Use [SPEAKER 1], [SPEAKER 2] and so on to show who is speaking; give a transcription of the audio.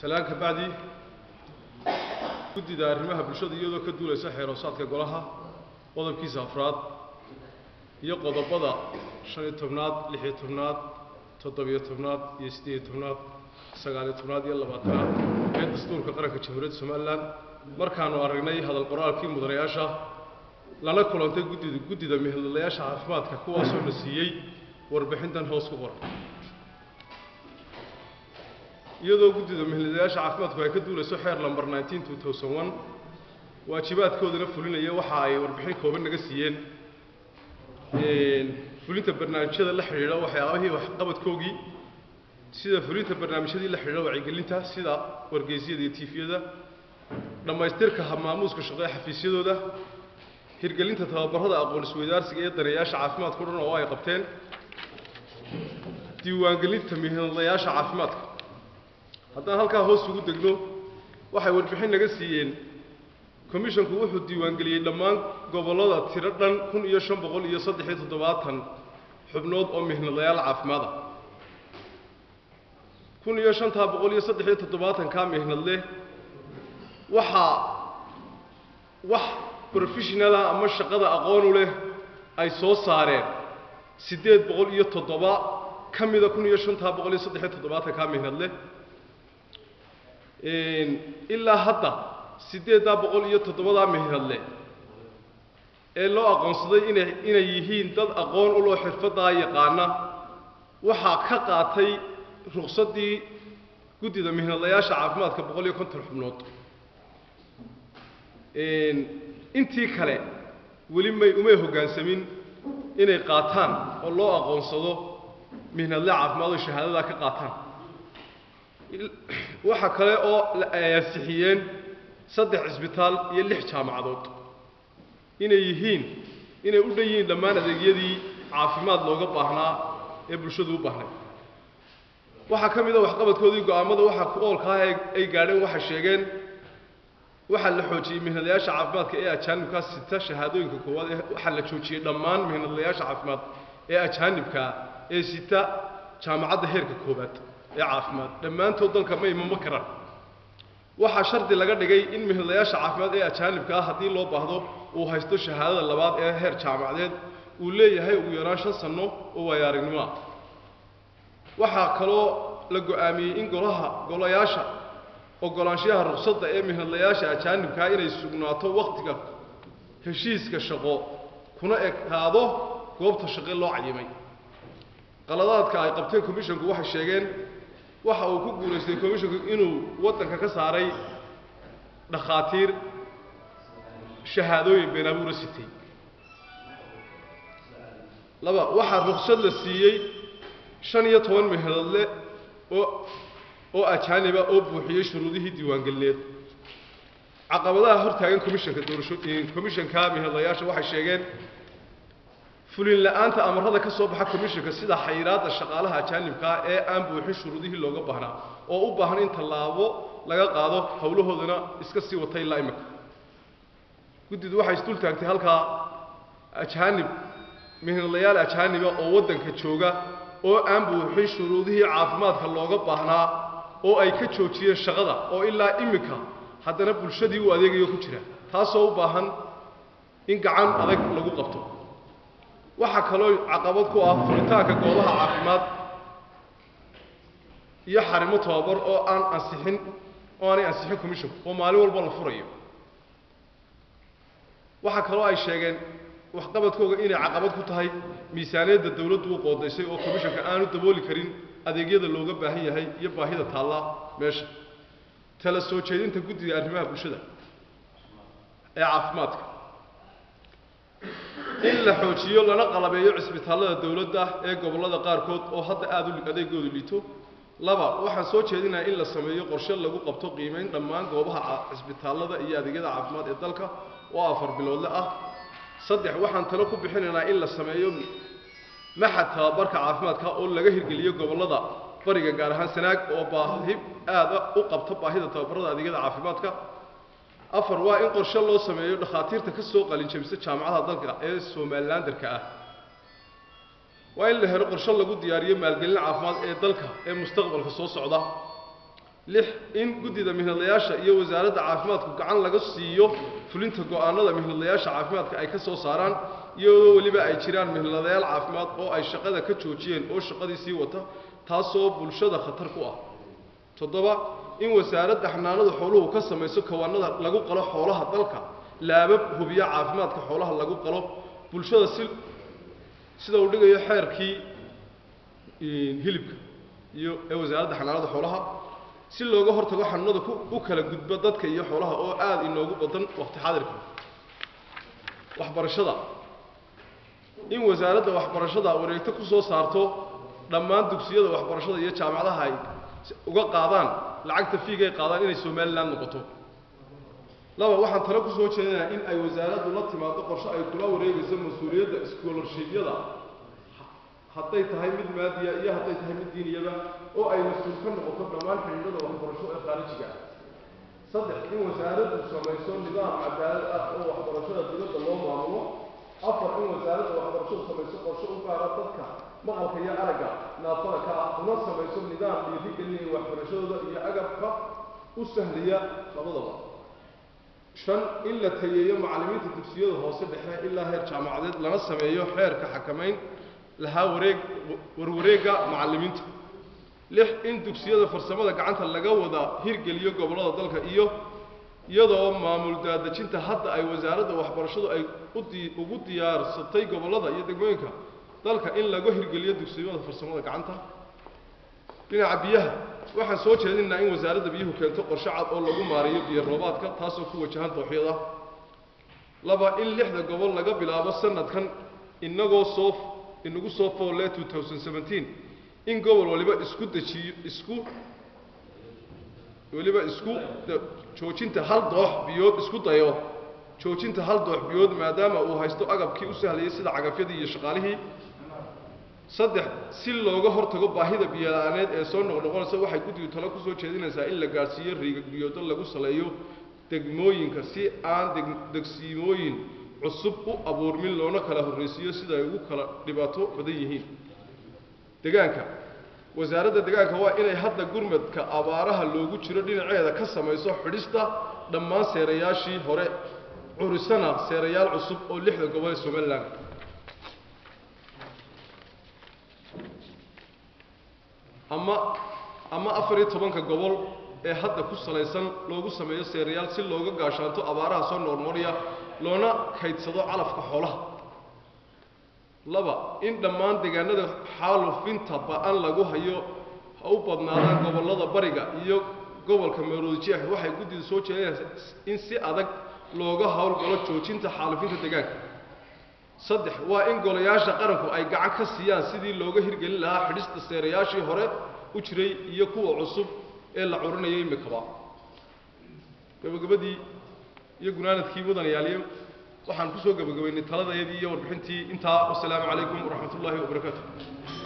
[SPEAKER 1] salaan ka bacdi guddida arrimaha bulshada iyadoo ka duulaysa xeeroosaadka golaha qodobkiisa afraad iyo qodobada shan iyo tobnaad lix iyo tobnaad toddobiyo tobnaad iyo siddeed iyo tobnaad sagaaliyo tobnaad iyo labaatanaad ee dastuurka qaranka jamhuuriyadda somalilan markaanu aragnay hadal qoraalkii mudanayaasha lana kulantay guddida guddida mihladlayaasha caafimaadka kuwaasoo na siiyey warbixintan hoos ku qoran iyadoo guddida mihladlayaasha caafimaadku ay ka duulayso xeer lamber nineteen two thousand one waajibaadkoodana fulinaya waxa ay warbixin kooban naga siiyeen fulinta barnaamijyada la xidhiidha waxyaabahii waxqabadkoogii sida fulinta barnaamijyadii la xidhiidha wacyigelinta sida wargeysyada iyo tiifiyada dhammaystirka habmaamuuska shaqo ee xafiisyadooda hirgelinta tababarada aqoon isweydaarsiga ee daneeyaasha caafimaadka o dhan oo ay qabteen diiwaangelinta mihnadlayaasha caafimaadka haddaan halkaa hoos ugu degno waxay warbixin naga siiyeen commishanku wuxuu diiwaangeliyey dhammaan gobollada tiro dhan kun iyo shan boqol iyo saddex iyo toddobaatan xubnood oo mihnadlayaal caafimaada kun iyo shantaa boqol iyo saddex iyo toddobaatankaa mihnadle waxaa wax professionala ama shaqada aqoonu leh ay soo saareen siddeed boqol iyo toddoba ka mida kun iyo shantaa boqol iyo saddex iyo toddobaatankaa mihnadle ilaa hadda siddeeddaa boqol iyo toddobadaa mihnadle ee loo aqoonsaday inay inay yihiin dad aqoon u loo xirfaddaa yaqaana waxaa ka qaatay ruqsaddii guddida mihnadlayaasha caafimaadka boqol iyo konton xubnood intii kale weli may umay hoggaansamin inay qaataan oo loo aqoonsado mihnadle caafimaad oo shahaadadaa ka qaataan waxa kale oo ay ansixiyeen saddex cisbitaal iyo lix jaamacadood inay yihiin inay u dhan yihiin dhammaan adeegyadii caafimaad looga baahnaa ee bulshadu u baahnay waxaa ka mid a waxqabadkoodii go-aamada waxaa ku oolkaa ay gaadheen waxay sheegeen waxaa la xoojiyey mihnadlayaasha caafimaadka ee ajaanibkaa sita shahaadooyinka koowaad ee waxaa la joojiyey dhammaan mihnadlayaasha caafimaad ee ajaanibkaa ee sita jaamacadda heerka koowaad ee caafimaad dhammaantood dalka ma imamo karaan waxaa shardi laga dhigay in mihnadlayaasha caafimaad ee ajaanibka ah haddii loo baahdo uu haysto shahaadada labaad ee heer jaamacadeed uu leeyahay ugu yaraan shan sanno oo waayo aragnimo ah waxaa kaloo la go-aamiyey in golaha golayaasha ogolaanshayaha ruqsadda ee mihnadlayaasha ajaanibkaa inay sugnaato wakhtiga heshiiska shaqo kuna ekaado goobta shaqe loo cayimay qaladaadka ay qabteen commishanku waxay sheegeen waxa uu ku guulaystay commishanku inuu waddanka ka saaray dhakhaatiir shahaadooyin been abuura sitay laba waxaa ruqsad la siiyey shan iyo toban mihnadle oo oo ajaaniba oo buuxiyey shuruudihii diiwaangelineed caqabadaha hortaagan commishanka doorasho commishanka mihnadlayaasha waxay sheegeen fulin la-aanta amarada ka soo baxa commishanka sida xayiraadda shaqaalaha ajaanibkaa ee aan buuxin shuruudihii looga baahnaa oo u baahan in tallaabo laga qaado howlahoodana iska sii watay ilaa imika guddidu waxay isdul taagtay halkaa ajaanib mihnadlayaal ajaaniba oo waddanka jooga oo aan buuxin shuruudihii caafimaadka looga baahnaa oo ay ka joojiyeen shaqada oo ilaa imika haddana bulshadii u adeegayo ku jira taasoo u baahan in gacan adag lagu qabto waxaa kaloo caqabad ku ah furitaanka goobaha caafimaad iyo xarimo tababar oo aan ansixin oo aanay ansixin commissionku oo maalin walba la furayo waxaa kaloo ay sheegeen waxqabadkooga inay caqabad ku tahay miisaaniyadda dawladdu u qoodaysay oo commishanka aanu dabooli karin adeegyada looga baahan yahay iyo baahida taalla meesha tala soo jeedinta guddiga arrimaha bulshada ee caafimaadka in la xoojiyo lana qalabeeyo cisbitaallada dawladda ee gobollada qaarkood oo hadda aada u adeegoodu liito laba waxaan soo jeedinayaa in la sameeyo qorshe lagu qabto qiimeyn dhammaan goobaha cisbitaallada iyo adeegyada caafimaad ee dalka oo afar biloodle ah saddex waxaan talo ku bixinaynaa in la sameeyo maxad tababarka caafimaadka oo laga hirgeliyo gobollada bariga gaar ahaan sanaag oo baahi aada u qabta baahida tababarada adeegyada caafimaadka afar waa in qorshe loo sameeyo dhakhaatiirta ka soo qalinjabisa jaamacadaha dalka ee somalilanderka ah waa in la helo qorshe lagu diyaariyo maalgelin caafimaad ee dalka ee mustaqbalka soo socda lix in guddida mihnadlayaasha iyo wasaaradda caafimaadku gacan laga siiyo fulinta go'aanada mihnadlayaasha caafimaadka ay ka soo saaraan iyadoo weliba ay jiraan mihnadlayaal caafimaad oo ay shaqada ka joojiyeen oo shaqadii sii wata taasoo bulshada khatar ku ah toddoba in wasaaradda xanaanada xooluhu ka samayso kawaanada lagu qalo xoolaha dalka laabab hubiya caafimaadka xoolaha lagu qalo bulshada si sida uu dhigayo xeerkii hilibka iyo ee wasaaradda xanaanada xoolaha si looga hortago xanuunada ku u kala gudbo dadka iyo xoolaha oo aada inoogu badan waqti xaadirka waxbarashada in wasaaradda waxbarashada wareegto ku soo saarto dhammaan dugsiyada waxbarashada iyo jaamacadaha ay uga qaadaan lacagta fiigay qaadaan inay somalilan noqoto laba waxaan talo ku soo jeedinayaa in ay wasaaraddu la timaado qorshe ay kula wareegayso mas-uuliyadda scholarshibyada hadday tahay mid maadiya iyo hadday tahay mid diiniyaba oo ay mas-uul ka noqoto dhammaan xidhiidhada waxbarasho ee khaarijiga ah saddex in wasaaraddu samayso nidaam cadaalad ah oo waxbarashada dibadda loo maamulo afar in wasaaradda waxbarashadu samayso qorshe u gaara dadka maqalka iyo aragga naafada ka ah una samayso nidaam dhiirigelinaya waxbarashadooda iyo agabka u sahliya labadaba shan in la tayeeyo macallimiinta dugsiyada hoose dhexe ilaa heer jaamacadeed lana sameeyo xeerka xakamayn lahaa wareeg warwareegga macallimiinta lix in dugsiyada farsamada gacanta laga wada hirgeliyo gobollada dalka iyo iyadoo maamul daadejinta hadda ay wasaaradda waxbarashadu ay udi ugu diyaarsatay gobollada iyo degmooyinka dalka in laga hirgeliyo dugsiyada farsamada gacanta dhinaca biyaha waxaan soo jeedinaynaa in wasaaradda biyuhu keento qorshe cad oo lagu maareeyo biyo roobaadka taasoo ku wajahan dooxyada laba in lixda gobol laga bilaabo sanadkan inagoo soo inagu soo foolle two thousand seventeen in gobol waliba isku dejiyo isku weliba isku joojinta hal doox biyood isku dayo joojinta hal doox biyood maadaama uu haysto agabkii u sahlayay sida cagafyadii iyo shaqaalihii saddex si looga hortago baahida biyola-aaneed ee soo noqnoqonaysa waxay guddigu talo kusoo jeedinaysaa in la gaadhsiiyo riigag biyoodo lagu saleeyo degmooyinka si aan deg degsiimooyin cusub u abuurmin loona kala horraysiiyo sida ay ugu kala dhibaato badan yihiin degaanka wasaaradda degaanka waa inay hadda gurmadka abaaraha loogu jiro dhinaceeda ka samayso xidhista dhammaan seerayaashii hore curisana seerayaal cusub oo lixda gobol ee somalilan ama ama afar iyo tobanka gobol ee hadda ku salaysan loogu sameeyo seerayaal si looga gaashaanto abaaraha soo noornoorya loona kaydsado calafka xoolaha laba in dhammaan deegaanada xaalufinta ba-an lagu hayo ha u badnaadaan gobollada bariga iyo gobolka meeroodijeex waxay guddidu soo jeedinaysaa in si adag looga howlgalo joojinta xaalufinta deegaanka saddex waa in golayaasha qaranku ay gacan ka siiyaan sidii looga hirgelin lahaa xidhista seerayaashii hore u jiray iyo kuwa cusub ee la curinayay imikaba gabagabadii iyo gunaanadkii mudanayaaliyo waxaan kusoo gabagabaynay taladayadii iyo warbixintii intaa wasalaamu calaykum waraxmat ullaahi wabarakaatu